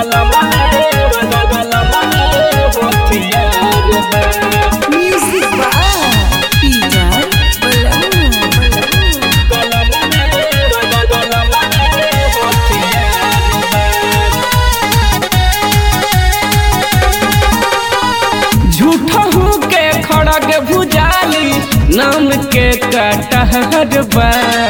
Music by Peter Balloon. झूठहू के खड़ग भुजाली नाम के कटहर बा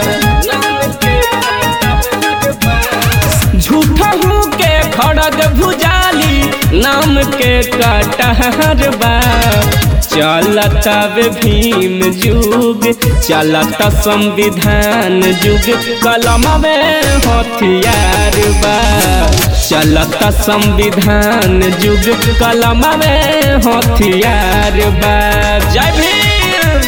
झूठहू के खड़ग भुजाली नाम के कटहर बा चलत अब भीम युग चलत संविधान युग कलम में हथियार बा चलत संविधान युग कलम में हथियार बा जय भीम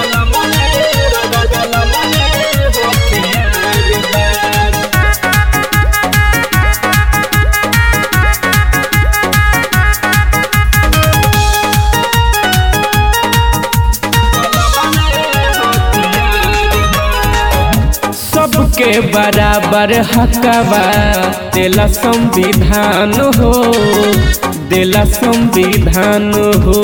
सबके बराबर हकवा देला संविधान हो देला संविधान हो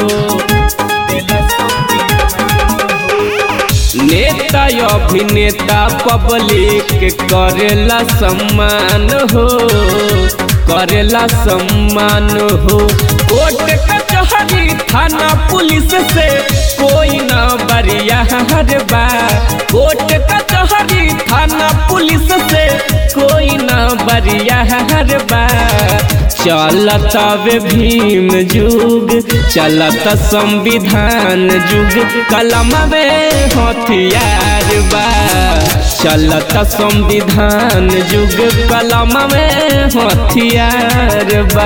नेता अभिनेता पब्लिक करेला सम्मान हो करेला सम्मान हो कोर्ट कचहरी थाना पुलिस से कोई ना बरिया बा कोर्ट कचहरी थाना पुलिस से कोई ना बरिया बा चलत अब भीम युग चलत संविधान युग कलम में हथियार बा चलत संविधान युग कलम में हथियार बा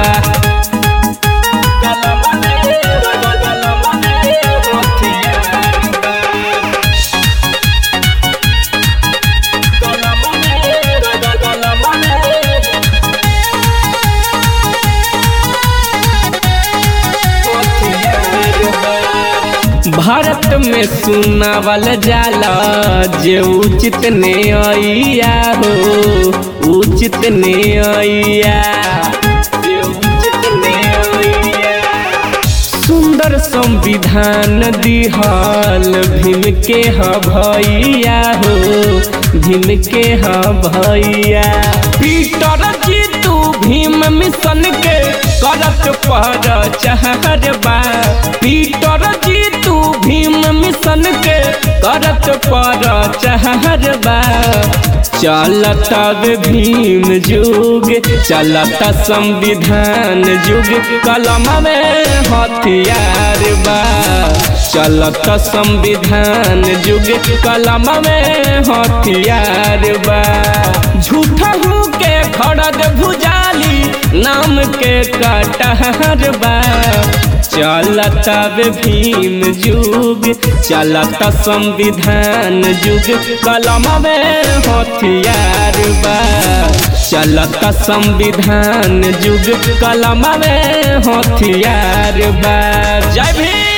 भारत में सुनावल जाला जे उचित ने आइया हो उचित ने आइया जे उचित ने आइया सुंदर संविधान दिहल भीम के ह भैया हो भीम के ह भैया पीटर जी तू भीम मिशन के करत पर चहर बा पीटर जी तू भीम मिशन के करत पर चहर बा चलत अब भीम युग चलत संविधान युग कलम में हथियार बा चलत संविधान युग कलम में हथियार बा झूठहू के खड़ग भुजाली नाम के कटहर बा चलत अब भीम युग चलत संविधान युग कलम में हथियार बा चलत संविधान युग कलम में हथियार बा जय भीम